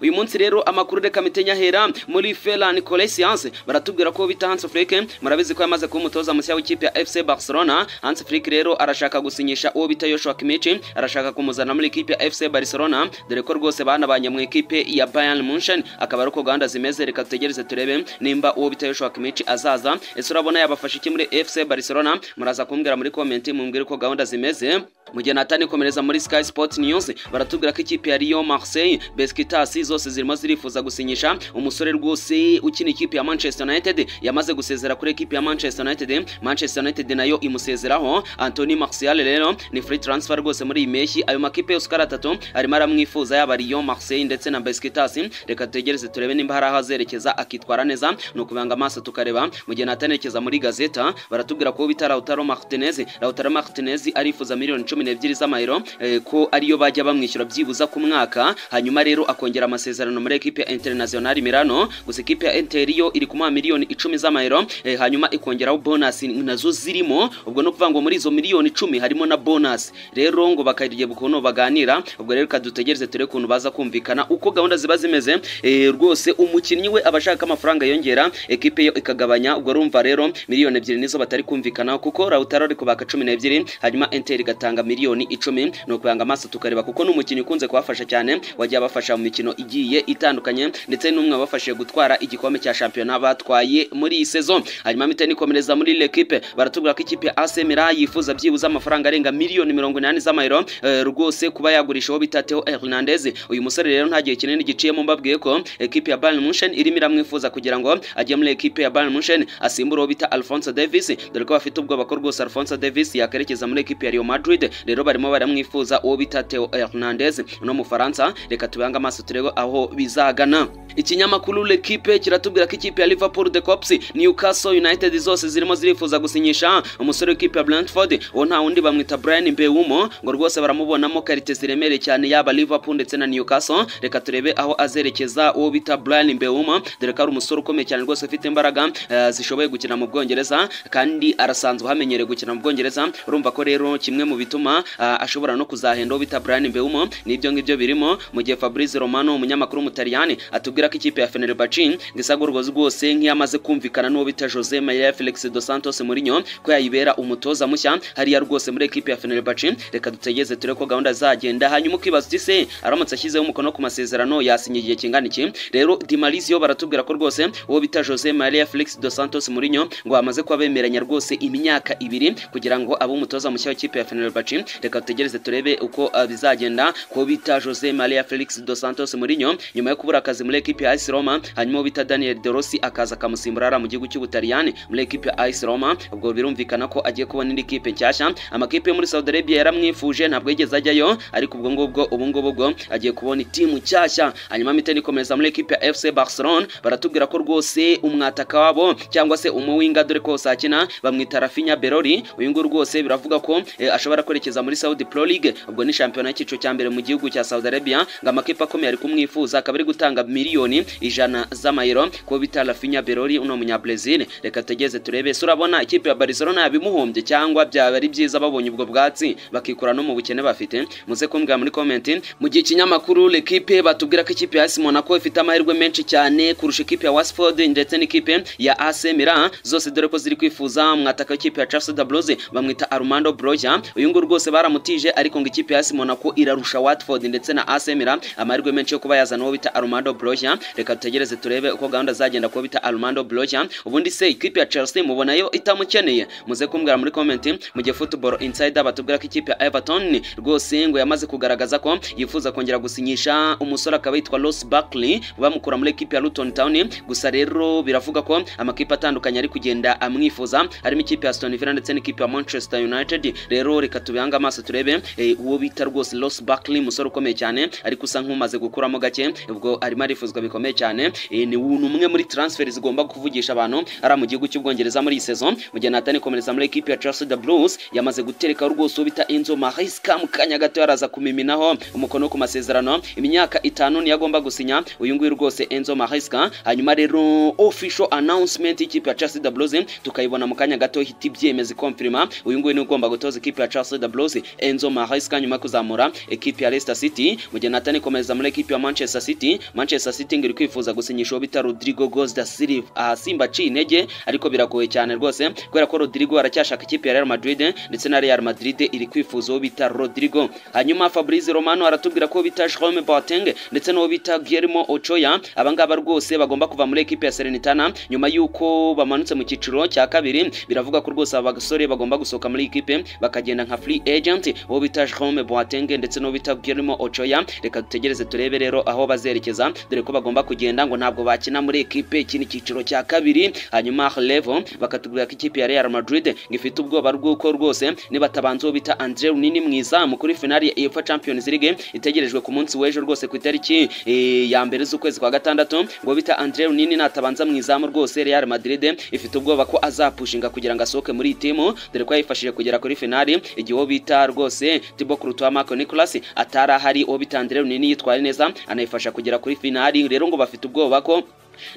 uyu munsi rero amakuru reka mitenye ahera muri Ferran Colezianse baratubwira ko bita Hans Flick murabizi ko yamaze kuba umutoza mushya w'ikipe ya FC Barcelona Hans Flick rero arashaka gusinyisha uwo bita Joshua Kimmich arashaka kumuzana muri ikipe ya FC Barcelona dore ko rwose banabanye mu ikipe ya Bayern Munchen akaba ari uko gahunda zimeze reka tutegereze turebe nimba uwo bita Joshua Kimmich azaza ese urabona yabafasha iki muri FC Barcelona muraza kumbwira muri comment mumbwire uko gahunda zimeze mu gihe natani komereza muri Sky Sports News baratubwira ko ikipe ya Lyon Marseille Besiktas zose zirimo zirifuza gusinyisha umusore rwose ukina ikipe ya Manchester United yamaze gusezera kuri ekipe ya Manchester United Manchester United nayo imusezeraho Anthony Martial rero ni free transfer rwose muri iyi mpeshyi ayo makipe yose uko ari atatu arimo aramwifuza yaba Lyon Marseille ndetse na Besiktas reka tutegereze turebe nimba hari aho azerekeza akitwara neza ni ukubanga amaso tukareba mu gihe natanerekeza muri gazeta baratubwira ko bita Lautaro Martinez Lautaro Martinez arifuza miliyoni cumi n'ebyiri z'amayero eh, ko ariyo bajya bamwishyura byibuza ku mwaka hanyuma rero akongera amasezerano muri ekipe ya Internazionale Milano gusa ekipe ya Inter yo iri kumuha miliyoni icumi z'amayero eh, hanyuma ikongeraho bonus nazo zirimo ubwo no kuvuga ngo muri izo miliyoni icumi harimo na bonus rero ngo bakariye ukuntu baganira ubwo rero kadutegereze ture kuntu baza kumvikana uko gahunda ziba zimeze eh, rwose umukinnyi we abashaka amafaranga yongera ekipe yo ikagabanya ubwo rumva rero miliyoni ebyiri nizo batari kumvikana kuko Lautaro ari kubaka cumi n'ebyiri hanyuma Inter igatanga miliyoni icumi ni ukubanga amaso tukareba kuko ni umukinnyi ukunze kubafasha cyane wagiye abafasha mu mikino igiye itandukanye ndetse n'umwe wabafashije gutwara igikombe cya shampiyona batwaye muri iyi sezo hanyuma miteni ikomereza muri l'equipe baratubwira ko ikipe ya AC Milan yifuza byibuze amafaranga arenga miliyoni mirongo inani z'amayero eh, rwose kuba yagurisha uwo bita Theo Hernandez uyu musore rero nta gihe kinini giciyemo mbabwiye ko ekipe ya Bayern Munchen irimo iramwifuza kugira ngo ajye muri ekipe ya Bayern Munchen asimbure uwo bita Alphonso Davies dore ko bafite ubwoba ko rwose Alphonso Davies yakerekeza muri ekipe ya Real Madrid rero barimo baramwifuza uwo bita Theo Hernandez no mu Faransa reka tubange amaso turebe aho bizagana ikinyamakuru L'Equipe kiratubwira ko ikipe ya Liverpool de Cops Newcastle United zose zirimo zirifuza gusinyisha umusore w'ikipe ya Brentford uwo nta wundi bamwita Brian Mbeumo ngo rwose baramubonamo karite ziremereye cyane yaba Liverpool ndetse na Newcastle reka turebe aho azerekeza uwo bita Brian Mbeumo dore ko ari umusore ukomeye cyane rwose ufite imbaraga eh, zishoboye gukina mu Bwongereza kandi arasanzwe hamenyereye gukina mu Bwongereza urumva ko rero kimwe mu bituma bituma ashobora no kuzahenda uwo bita Brian Mbeumo nibyo ngibyo birimo mu gihe Fabrizio Romano umunyamakuru w'umutaliyani atubwira ko ikipe ya Fenerbahce ngisagurwa rwose nk'iyamaze kumvikana n'uwo bita Jose Maria Felix dos Santos Mourinho ko yayibera umutoza mushya hariya rwose muri ekipe ya Fenerbahce reka dutegeze ture ko gahunda zagenda hanyuma ukibaza uti se aramutse ashyizeho umukono ku masezerano yasinye igihe kingana iki rero Di Marzio baratubwira ko rwose uwo bita Jose Maria Felix dos Santos Mourinho ngo bamaze kuba bemeranya rwose imyaka ibiri kugira ngo abe umutoza mushya w'ikipe ya Fenerbahce reka tutegereze turebe uko uh, bizagenda ko bita Jose Maria Felix dos Santos Mourinho nyuma yo kubura akazi muri ekipe ya AS Roma hanyuma bita Daniel De Rossi akaza akamusimburara mu gihugu cy'Ubutaliyani muri ekipe ya AS Roma ubwo birumvikana ko agiye kubona indi kipe nshyashya amakipe muri Saudi Arabia yaramwifuje ntabwo yigeze ajyayo ariko ubwo ngubwo ubu ngubu bwo agiye kubona itimu nshyashya hanyuma miteni ikomeza muri ekipe ya FC Barcelona baratubwira ko rwose umwataka wabo cyangwa se umuwinga dore ko sakina bamwita Rafinha Berori uyu nguyu rwose biravuga ko eh, ashobora kwerekeza kugeza muri Saudi Pro League ubwo ni shampiyona y'icyiciro cya mbere mu gihugu cya Saudi Arabia ngo amakipe akomeye ari kumwifuza akaba ari gutanga miliyoni ijana z'amayero ko bita Rafinha Berori uno munya Brazil reka tegeze turebe se urabona ikipe ya Barcelona yabimuhombye cyangwa byaba ari byiza babonye ubwo bwatsi bakikura no mu bukene bafite muze kumbwira muri comment mu gihe ikinyamakuru L'Equipe batubwira ko ikipe ya AS Monaco ifite amahirwe menshi cyane kurusha ikipe ya Watford ndetse n'ikipe ya AC Milan zose dore ko ziri kwifuza mwataka w'ikipe ya Chelsea Blues bamwita Armando Broja uyu nguyu rwose baramutije ariko ngo ikipe ya AS Monaco irarusha Watford ndetse na AC Milan amahirwe menshi yo kuba yazana uwo bita Armando Broja reka tutegereze turebe uko gahunda zagenda kuba bita Armando Broja ubundi se ikipe ya Chelsea mubona yo itamukeneye muze kumbwira muri comment mu gihe Football Insider batubwira ko ikipe ya Everton rwose ngo yamaze kugaragaza ko yifuza kongera gusinyisha umusore akaba yitwa Ross Barkley bamukura muri ikipe ya Luton Town gusa rero biravuga ko amakipe atandukanye ari kugenda amwifuza harimo ikipe ya Aston Villa ndetse n'ikipe ya Manchester United rero reka tubihange amaso turebe uwo bita rwose Ross Barkley umusore ukomeye cyane ariko usa nk'umaze gukuramo gake ubwo arimo arifuzwa bikomeye cyane ni umwe muri transfer zigomba kuvugisha abantu ari mu gihugu cy'ubwongereza muri iyi sezo mu gihe natani komereza muri ekipi ya Chelsea the Blues yamaze gutereka rwose uwo bita Enzo Maresca mu kanya gato yaraza kumiminaho umukono ku masezerano imyaka itanu niyo agomba gusinya uyu nguyu rwose Enzo Maresca hanyuma rero official announcement y'ikipe ya Chelsea the Blues tukayibona mu kanya gato hita ibyemeza ikomfirima uyu nguyu ni ugomba gutoza ikipe ya Chelsea the Blues Enzo Marais kanyuma yo kuzamura ekipi ya Leicester City mu gihe Nathan komereza muri ekipi ya Manchester City Manchester City ngo iri kwifuza gusinyisha uwo bita Rodrigo Goes da Silva aha Simba aciye intege ariko biragoye cyane rwose kubera ko Rodrigo aracyashaka ikipe ya Real Madrid ndetse na Real Madrid iri kwifuza uwo bita Rodrigo hanyuma Fabrizio Romano aratubwira ko bita Jerome Boateng ndetse n'uwo bita Guillermo Ochoa abangaba rwose bagomba kuva muri ekipi ya Serenitana nyuma y'uko bamanutse mu cyiciro cya kabiri biravuga ko rwose aba basore bagomba gusohoka muri ekipe bakagenda nka free agent uwo bita Jerome Boateng ndetse n'uwo bita Guillermo Ochoa reka dutegereze turebe rero aho bazerekeza dore ko bagomba kugenda ngo ntabwo bakina muri ekipe iki ni icyiciro cya kabiri hanyuma Levo bakatubwira ko ikipe ya Real Madrid ngo ifite ubwoba bw'uko rwose nibatabanza uwo bita Andre Runini mu izamu kuri finali ya UEFA Champions League itegerejwe ku munsi w'ejo rwose ku itariki eh, ya mbere z'ukwezi kwa gatandatu ngo bita Andre Runini natabanza mu izamu rwose Real Madrid ifite ubwoba ko azapushinga kugira ngo asohoke muri iyi timu dore ko yayifashije kugera kuri finali igihe uwo bita rwose Thibaut Courtois Marco Nicolas atari ahari uwo bita Andre Runini yitwaye neza anayifasha kugera kuri finali rero ngo bafite ubwoba ko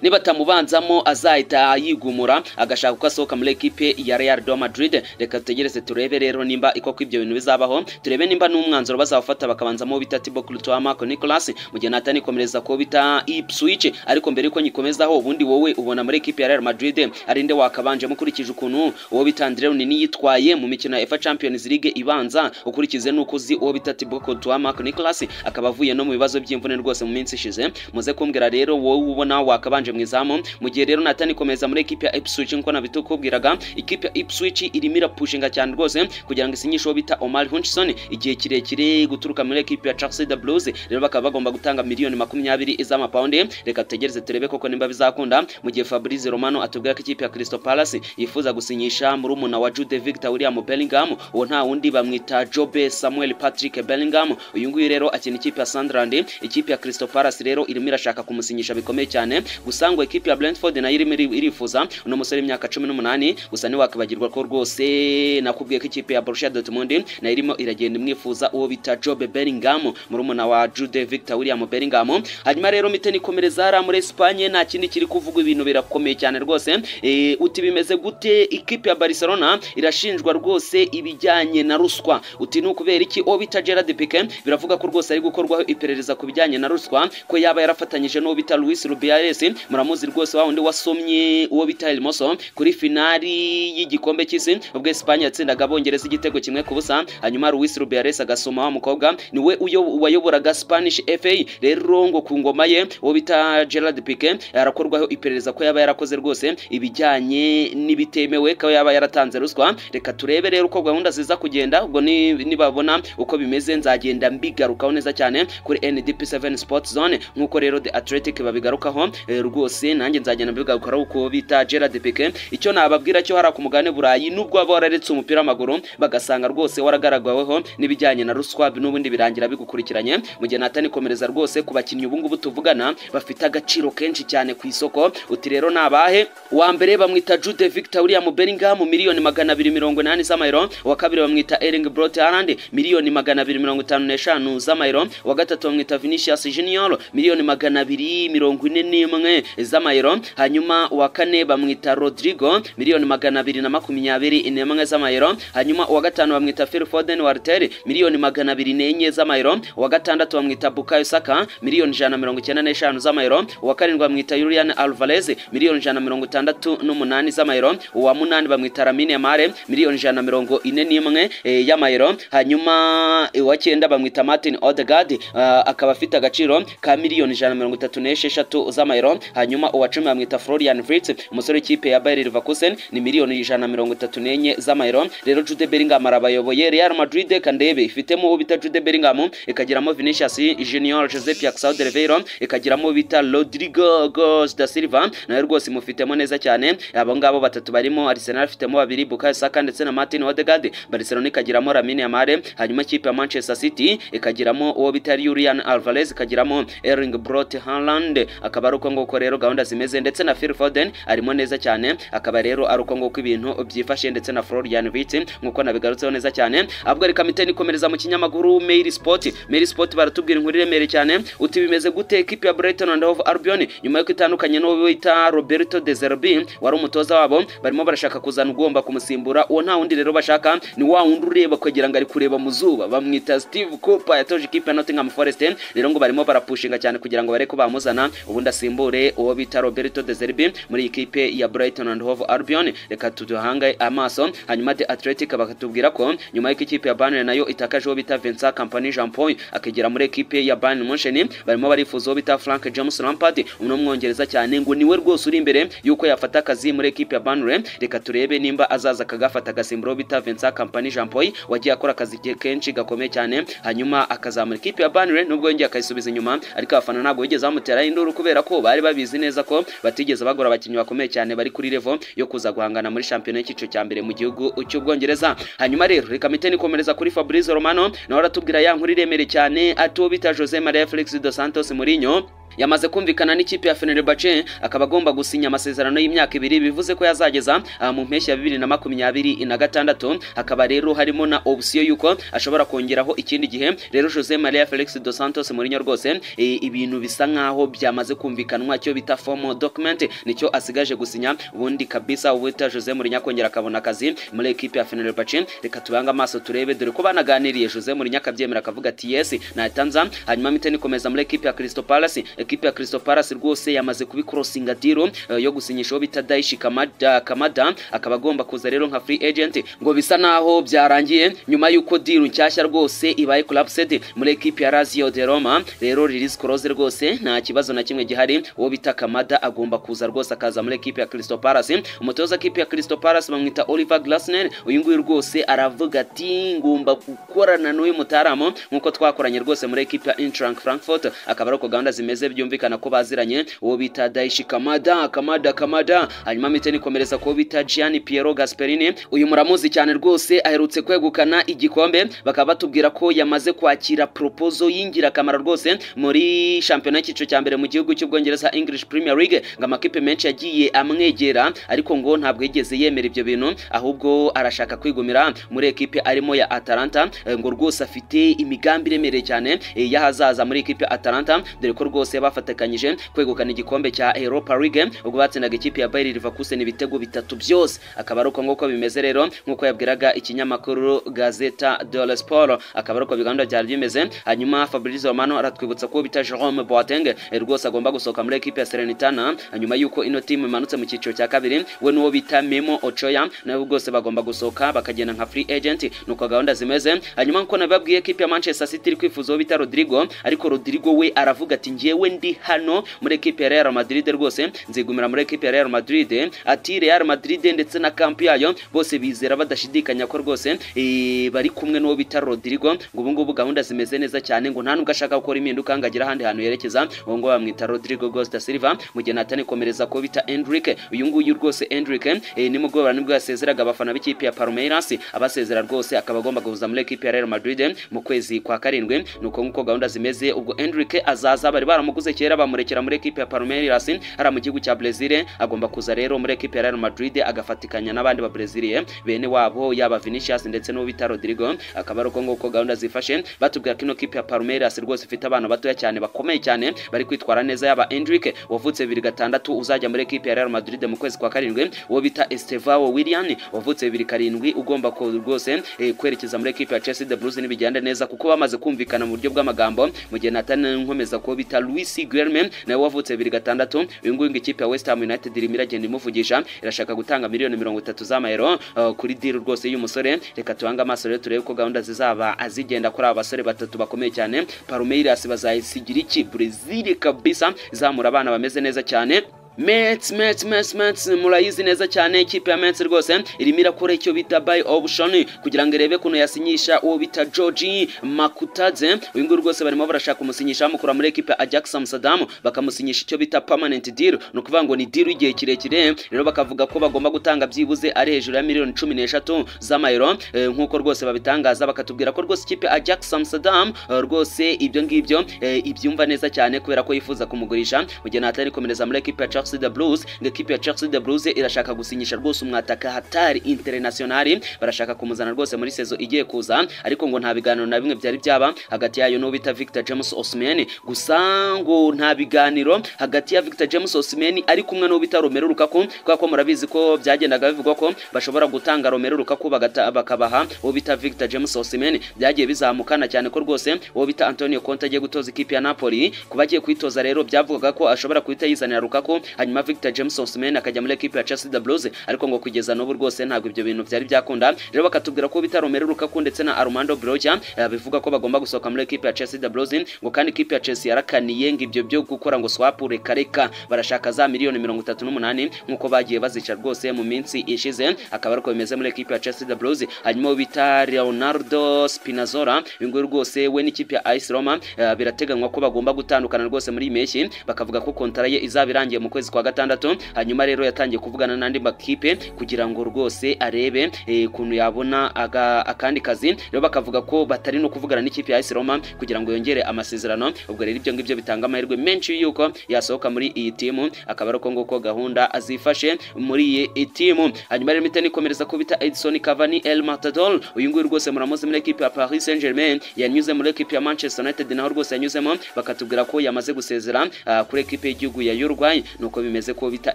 nibatamubanzamo azahita yigumura agashaka uko asohoka muri ekipe ya Real do Madrid reka tutegereze turebe rero nimba iko ko ibyo bintu bizabaho turebe nimba n'umwanzuro bazawufata bakabanzamo bita Thibaut Courtois Marco Nicolas mu gihe natani komereza ko bita Ipswich ariko mbere yuko nyikomezaho ubundi wowe ubona muri ekipe ya Real Madrid ari nde wakabanjemo ukurikije ukuntu uwo bita Andre Runini yitwaye mu mikino ya UEFA Champions League ibanza ukurikize n'uko uzi uwo bita Thibaut Courtois Marco Nicolas akaba avuye no mu bibazo by'imvune rwose mu minsi ishize muze kumbwira rero wowe ubona waka akabanje mu izamu mu gihe rero natani komeza muri ekipe ya Ipswich nko nabitukubwiraga ikipe ya Ipswich irimo irapushinga cyane rwose kugira ngo isinyishe uwo bita Omar Hutchinson igihe kirekire guturuka muri ekipe ya Chelsea the Blues rero bakaba bagomba gutanga miliyoni makumyabiri z'amapawundi reka tutegereze turebe koko nimba bizakunda mu gihe Fabrizio Romano atubwira ko ikipe ya Crystal Palace yifuza gusinyisha muri umuna wa Jude Victor William Bellingham uwo nta wundi bamwita Jobe Samuel Patrick Bellingham uyu nguyu rero akina ikipe ya Sunderland ikipe ya Crystal Palace rero irimo irashaka kumusinyisha bikomeye cyane gusa ngo ekipi ya Brentford nayo irimo irifuza uno musore w'imyaka cumi n'umunani gusa ntiwakibagirwa ko rwose nakubwiye ko ikipe ya Borussia Dortmund nayo irimo iragenda imwifuza uwo bita Job Bellingham murumuna wa Jude Victor William Bellingham hanyuma rero Miteni Komerezara muri Espagne nta kindi kiri kuvugwa ibintu birakomeye cyane rwose e, uti bimeze gute ikipe ya Barcelona irashinjwa rwose ibijyanye na ruswa uti ni ukubera iki uwo bita Gerard Piqué biravuga ko rwose ari gukorwaho iperereza ku bijyanye na ruswa ko yaba yarafatanyije n'uwo bita Luis Rubiales muramuzi rwose wa wundi wasomye uwo bita Hermoso kuri finali y'igikombe cy'isi ubwo Espagne yatsindaga abongereza igitego kimwe ku busa hanyuma Luis Rubiales agasoma wa mukobwa niwe wayoboraga Spanish FA rero ngo ku ngoma ye uwo bita Gerard Piqué arakorwaho iperereza ko yaba yarakoze rwose ibijyanye n'ibitemewe ko yaba yaratanze ruswa reka turebe rero uko gahunda ziza kugenda ubwo nibabona uko bimeze nzagenda mbigarukaho neza cyane kuri NDP7 Sports Zone nk'uko rero The Athletic babigarukaho rwose nanjye nzagenda mbigarukaho uko bita Gerard Piqué icyo nababwira cyo hari ku mugabane burayi nubwo baba wararetse umupira w'amaguru bagasanga rwose waragaragaweho n'ibijyanye na ruswa n'ubundi birangira bigukurikiranye mu gihe natani komereza rwose ku bakinnyi ubu ngubu tuvugana bafite agaciro kenshi cyane ku isoko uti rero nabahe uwa mbere bamwita Jude Victor William Bellingham miliyoni magana abiri mirongo inani z'amayero uwa kabiri bamwita Erling Braut Haaland miliyoni magana abiri mirongo itanu n'eshanu z'amayero uwa gatatu bamwita Vinicius Junior miliyoni magana abiri mirongo ine n'imwe imwe z'amayero hanyuma uwa kane bamwita Rodrigo miliyoni magana abiri na makumyabiri n'imwe z'amayero hanyuma uwa gatanu bamwita Phil Foden wa Arsenal miliyoni magana abiri n'enye z'amayero uwa gatandatu bamwita Bukayo Saka miliyoni ijana mirongo icyenda n'eshanu z'amayero uwa karindwi bamwita Julian Alvarez miliyoni ijana mirongo itandatu n'umunani z'amayero uwa munani bamwita Lamine Yamal miliyoni ijana mirongo ine n'imwe eh, y'amayero hanyuma uwa cyenda bamwita Martin Odegaard uh, akaba afite agaciro ka miliyoni ijana mirongo itatu n'esheshatu z'amayero hanyuma uwa cumi bamwita Florian Wirtz umusore w'ikipe ya Bayer Leverkusen ni miliyoni ijana mirongo itatu n'enye z'amayero rero Jude Bellingham arabayoboye Real Madrid kandebe ifitemo uwo bita Jude Bellingham ikagiramo Vinicius Junior Jose Pierre-Emerick Oliveira ikagiramo bita Rodrigo Goes da Silva nayo rwose imufitemo neza cyane abo ngabo batatu barimo Arsenal afitemo babiri Bukayo Saka ndetse na Martin Odegaard Barcelona ikagiramo Lamine Yamal hanyuma ikipe ya Manchester City ikagiramo uwo bita Julian Alvarez ikagiramo Erling Braut Haaland akaba ari uko nguko rero gahunda zimeze ndetse na Phil Foden arimo neza cyane akaba rero ari uko nguko ibintu byifashe ndetse na Florian Wirtz nkuko nabigarutseho neza cyane ahubwo reka miteni komereza mu kinyamakuru Mail Sport Mail Sport baratubwira inkuru iremereye cyane uti bimeze gute ekipe ya Brighton and Hove Albion nyuma yuko itandukanye n'uwo bita Roberto De Zerbi wari umutoza wabo barimo barashaka kuzana ugomba kumusimbura uwo nta wundi rero bashaka ni wa wundi ureba kugira ngo ari kureba mu zuba bamwita Steve Cooper yatoje ikipe ya Nottingham Forest rero ngo barimo barapushinga cyane kugira ngo bareke bamuzana ubundi asimbure uwo bita Roberto De Zerbi muri iyi kipe ya Brighton and Hove Albion reka tuduhange amaso hanyuma The Athletic bakatubwira ko nyuma yuko ikipe ya Burnley nayo itakaje uwo bita Vincent Kompany Jean Paul akigera muri ekipe ya Bayern Munchen barimo barifuza uwo bita Frank James Lampard umwe w'umwongereza cyane ngo niwe rwose uri imbere yuko yafata akazi muri ekipe ya Burnley reka turebe nimba azaza akagafata agasimbura uwo bita Vincent Kompany Jean Paul wagiye akora akazi ke- kenshi gakomeye cyane hanyuma akazamura ikipe ya Burnley nubwo yongeye akayisubiza inyuma ariko abafana ntabwo bigeze bamuteraho induru kubera ko bari babizi neza ko batigeze bagura abakinnyi bakomeye cyane bari kuri level yo kuza guhangana muri shampiyona y'icyiciro cya mbere mu gihugu cy'ubwongereza hanyuma rero reka miteni komereza kuri Fabrizio Romano nawe aratubwira ya nkuru iremereye cyane ati uwo bita Jose Maria Felix dos Santos Mourinho yamaze kumvikana n'ikipe ya Fenerbahce akaba agomba gusinya amasezerano y'imyaka ibiri bivuze ko yazageza aha mu mpeshyi ya bibiri na makumyabiri na gatandatu hakaba rero harimo na opsiyo y'uko ashobora kongeraho ikindi gihe rero Jose Maria Felix dos Santos Mourinho rwose eh, ibintu bisa nk'aho byamaze kumvikanwa cyo bita formal document nicyo asigaje gusinya ubundi kabisa ubuta Jose Mourinho akongera akabona akazi muri ekipe ya Fenerbahce reka tubange amaso turebe dore ko banaganiriye Jose Mourinho akabyemera akavuga ati yes natanza hanyuma miteni ikomeza muri ekipe ya Crystal Palace ekipe ya Crystal Palace rwose yamaze kubikrosinga diro eh, yo gusinyisha uwo bita Daishi Kamada, Kamada akaba agomba kuza rero nka free agent ngo bisa naho byarangiye nyuma yuko diro nshyashya rwose ibaye collapsed muri ekipe ya Lazio de Roma rero release clause rwose nta kibazo na kimwe gihari uwo bita Kamada agomba kuza rwose akaza muri ekipe ya Crystal Palace umutoza ekipe ya Crystal Palace bamwita Oliver Glasner uyu nguyu rwose aravuga ati ngomba gukorana n'uyu mutaramu nkuko twakoranye rwose muri ekipe ya Eintracht Frankfurt akaba ari uko gahunda zimeze byumvikana ko baziranye uwo bita Daishi Kamada Kamada Kamada hanyuma miteni komereza ko bita Gianni Piero Gasperini uyu muramuzi cyane rwose aherutse kwegukana igikombe bakaba batubwira ko yamaze kwakira propozo y'ingirakamaro rwose muri shampiyona y'icyiciro cya mbere mu gihugu cy'ubwongereza English Premier League ngo amakipe menshi yagiye amwegera ariko ngo ntabwo yigeze yemera ibyo bintu ahubwo arashaka kwigumira muri ekipe arimo ya Atalanta eh, ngo rwose afite imigambi iremereye cyane eh, y'ahazaza muri ekipe ya Atalanta dore ko rwose bafatikanyije kwegukana igikombe cya Europa League ubwo batsindaga ikipe ya Bayer Leverkusen ibitego bitatu byose akaba ari uko nguko bimeze rero nk'uko yabwiraga ikinyamakuru Gazeta dello Sport akaba ari uko biganda byari bimeze hanyuma Fabrizio Romano aratwibutsa ko bita Jerome Boateng eh, rwose agomba gusohoka muri ekipe ya Salernitana nyuma yuko ino timu imanutse mu cyiciro cya kabiri we n'uwo bita Memo Ochoa nabo rwose bagomba gusohoka bakagenda nka free agent nuko gahunda zimeze hanyuma nkuko nabibabwiye ekipe ya Manchester City iri kwifuza uwo bita Rodrigo ariko Rodrigo we aravuga ati njyewe ndi hano muri ekipe ya Real Madrid rwose nzigumira muri ekipe ya Real Madrid ati Real Madrid ndetse na kampi yayo bose bizera badashidikanya ko rwose eh, bari kumwe n'uwo bita Rodrigo ngo ubu ngubu gahunda zimeze neza cyane ngo nta nubwo ashaka gukora impinduka ngo agire ahandi hantu yerekeza uwo nguwo bamwita Rodrigo Gosta da Silva mu gihe natani komereza ko bita Endrick uyu nguyu rwose Endrick eh, ni mu bwoba nibwo yasezeraga abafana b'ikipe ya Palmeiras abasezera rwose akaba agomba guhuza muri ekipe ya Real Madrid mu kwezi kwa karindwi nuko nkuko gahunda zimeze ubwo Endrick azaza bari baramuguze kera bamurekera muri ekipe ya Palmeiras ari mu gihugu cya Brazil agomba kuza rero muri ekipe ya Real Madrid agafatikanya n'abandi ba Brazil bene wabo yaba Vinicius ndetse n'uwo bita Rodrigo akaba ari uko nguko gahunda zifashe batubwira ko ino kipe ya Palmeiras rwose ifite abana batoya cyane bakomeye cyane bari kwitwara neza yaba Endrick wavutse bibiri gatandatu uzajya muri ekipe ya Real Madrid mu kwezi kwa karindwi uwo bita Estevao Willian wavutse bibiri karindwi ugomba ko rwose eh, kwerekeza muri ekipe ya Chelsea de Blues nibigenda neza kuko bamaze kumvikana mu buryo bw'amagambo mu gihe Nathan nkomeza ko bita Luis Guillermo nawe wavutse bibiri gatandatu uyu nguyu ngo ikipe ya West Ham United irimo iragenda imuvugisha irashaka gutanga miliyoni mirongo itatu z'amayero eh, kuri deal rwose y'uyu musore reka tubange amaso rero turebe ko gahunda zizaba azigenda kuri aba basore batatu bakomeye cyane Palmeiras bazayisigira iki Brazil kabisa izamura abana bameze neza cyane Mets Mets Mets Mets murayizi neza cyane ikipe ya Mets rwose irimo irakora icyo bita buy option kugira ngo irebe kuno yasinyisha uwo bita George Makutadze uyu nguyu rwose barimo barashaka umusinyisha bamukura muri ekipe ya Ajax Amsterdam bakamusinyisha icyo bita permanent deal ni ukuvuga ngo ni deal y'igihe kirekire rero bakavuga ko bagomba gutanga byibuze ari hejuru ya miliyoni cumi n'eshatu z'amayero Eh, nk'uko rwose babitangaza bakatubwira ko rwose ikipe ya Ajax Amsterdam eh, rwose ibyo ngibyo eh, ibyumva neza cyane kubera ko yifuza kumugurisha mu gihe natari komereza muri ekipe ya Chelsea the Blues ngo ekipe ya Chelsea the Blues irashaka gusinyisha rwose umwataka hatari internationali barashaka kumuzana rwose muri sezo igiye kuza ariko ngo nta biganiro na bimwe byari byaba hagati yayo n'uwo bita Victor James Osimhen gusa ngo nta biganiro hagati ya Victor James Osimhen ari kumwe n'uwo bita Romelu Lukaku kubera ko murabizi ko byagendaga bivugwa ko bashobora gutanga Romelu Lukaku bagata- bakabaha uwo bita Victor James Osimhen byagiye bizamukana cyane ko rwose uwo bita Antonio Conte agiye gutoza ikipe ya Napoli kuba agiye kwitoza rero byavugaga ko ashobora guhita yizanira Lukaku hanyuma Victor James Osimhen akajya muri ekipe ya Chelsea the Blues ariko ngo kugeza n'ubu rwose ntabwo ibyo bintu byari byakunda rero bakatubwira ko bita Romelu Lukaku ndetse na Armando Broja eh, bivuga ko bagomba gusohoka muri ekipe ya Chelsea the Blues ngo kandi ikipe ya Chelsea yarakaniye ngo ibyo byo gukora ngo swap reka reka barashaka za miliyoni mirongo itatu n'umunani nk'uko bagiye bazica rwose mu minsi ishize akaba ariko bimeze muri ekipe ya Chelsea the Blues hanyuma uwo bita Leonardo Spinazzola uyu nguyu rwose we n'ikipe ya AS Roma eh, birateganywa ko bagomba gutandukana rwose muri iyi mpeshyi bakavuga ko kontara ye izaba irangiye mu kwezi kwa gatandatu hanyuma rero yatangiye kuvugana n'andi makipe kugira ngo rwose arebe eh, ukuntu yabona aga- akandi kazi rero bakavuga ko batari no kuvugana n'ikipe ya AS Roma kugira ngo yongere amasezerano ubwo rero ibyo ngibyo bitanga amahirwe menshi yuko yasohoka muri iyi timu akaba ari uko nguko gahunda azifashe muri iyi timu hanyuma rero imiti nikomereza ko bita Edison Cavani El Matador uyu nguyu rwose muramuzi muri ekipe ya Paris Saint Germain yanyuze muri ekipe ya Manchester United naho rwose yanyuzemo bakatubwira ko yamaze gusezera ah, kuri ekipe y'igihugu ya Uruguay nuko bimeze ko bita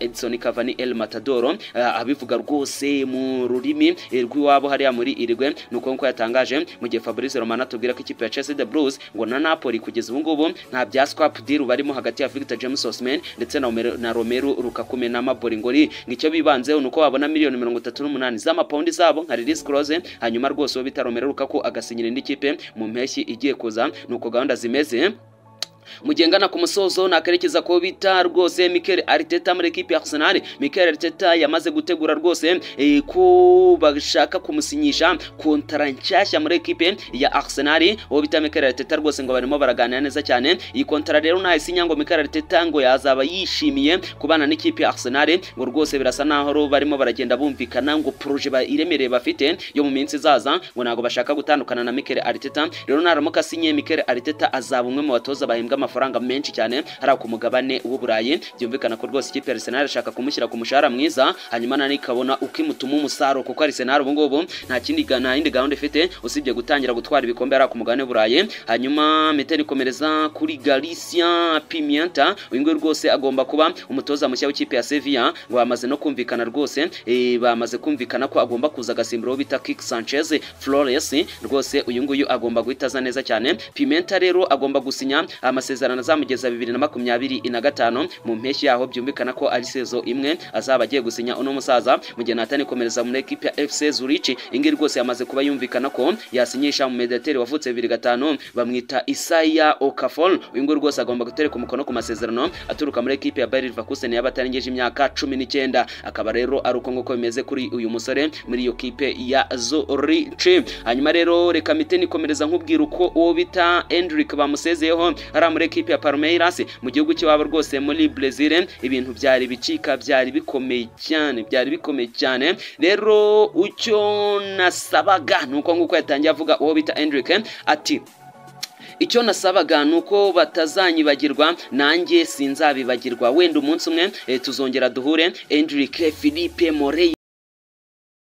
Edison Cavani El Matador ah, abivuga rwose mu rurimi eh, rw'iwabo hariya muri Irigwe nuko nko yatangaje mu gihe Fabrice Romano atubwira ko ikipe ya Chelsea the Blues ngo na Napoli kugeza ubu ngubu nta bya swap deal barimo hagati ya Victor James Osimhen ndetse na, Romelu- na Romelu Lukaku na Mabori ngori ngicyo bibanzeho nuko wabona miliyoni mirongo itatu n'umunani z'amapawundi zabo nka release clause hanyuma rwose uwo bita Romelu Lukaku agasinyira indi kipe mu mpeshyi igiye kuza nuko gahunda zimeze mugengana ku musozo nakarekeza ko bita rwose Mikel Arteta muri ekipe ya Arsenal Mikel Arteta yamaze gutegura rwose eh, ko bashaka kumusinyisha kontara nshyashya muri ekipe ya Arsenal uwo bita Mikel Arteta rwose ngo barimo baraganira neza cyane iyi kontara rero nayisinya ngo Mikel Arteta ngo yazaba yishimiye kubana n'ikipe ya Arsenal ngo rwose birasa naho ro barimo baragenda bumvikana ngo proje ba- iremereye bafite yo mu minsi izaza ngo ntabwo bashaka gutandukana na Mikel Arteta rero naramuka asinye Mikel Arteta azaba umwe mu batoza bahembwa amafaranga menshi cyane hari ku mugabane w'uburayi byumvikana ko rwose ikipe ya Arsenal irashaka kumushyira ku mushahara mwiza hanyuma nani ikabona uko imutuma umusaruro kuko Arsenal ubu ngubu nta kindi ga- nta yindi gahunda ifite usibye gutangira gutwara ibikombe hari ku mugabane w'uburayi hanyuma metero ikomereza kuri Galicia Pimienta uyu nguyu rwose agomba kuba umutoza mushya w'ikipe ya Sevilla ngo bamaze no kumvikana rwose eh, bamaze kumvikana ko agomba kuza agasimbura uwo bita Kik Sanchez Flores rwose uyu nguyu agomba guhita aza neza cyane Pimenta rero agomba gusinya amasezerano azamugeza bibiri na makumyabiri na gatanu mu mpeshyi yaho byumvikana ko ari sezo imwe azaba agiye gusinya uno musaza mu gihe natani komereza muri ekipe ya FC Zurich ingi rwose yamaze kuba yumvikana ko yasinyisha mu mediateri wavutse bibiri gatanu bamwita Isaiah Okafor uyu nguyu rwose agomba gutereka umukono ku masezerano aturuka muri ekipe ya Bayer Leverkusen y'abatarengeje imyaka cumi n'icyenda akaba rero ari uko nguko bimeze kuri uyu musore muri iyo kipe ya Zurich hanyuma rero reka mite nikomereza nkubwira uko uwo bita Endrick bamusezeyeho ari muri ekipe ya Palmeiras mu gihugu cy'iwabo rwose muri Brazil ibintu byari bicika byari bikomeye cyane byari bikomeye cyane rero ucyo nasabaga nuko nguko yatangiye avuga uwo bita Endrick ati icyo nasabaga ni uko batazanyibagirwa nanjye sinzabibagirwa wenda umunsi umwe eh, tuzongera duhure Endrick Philippe Morey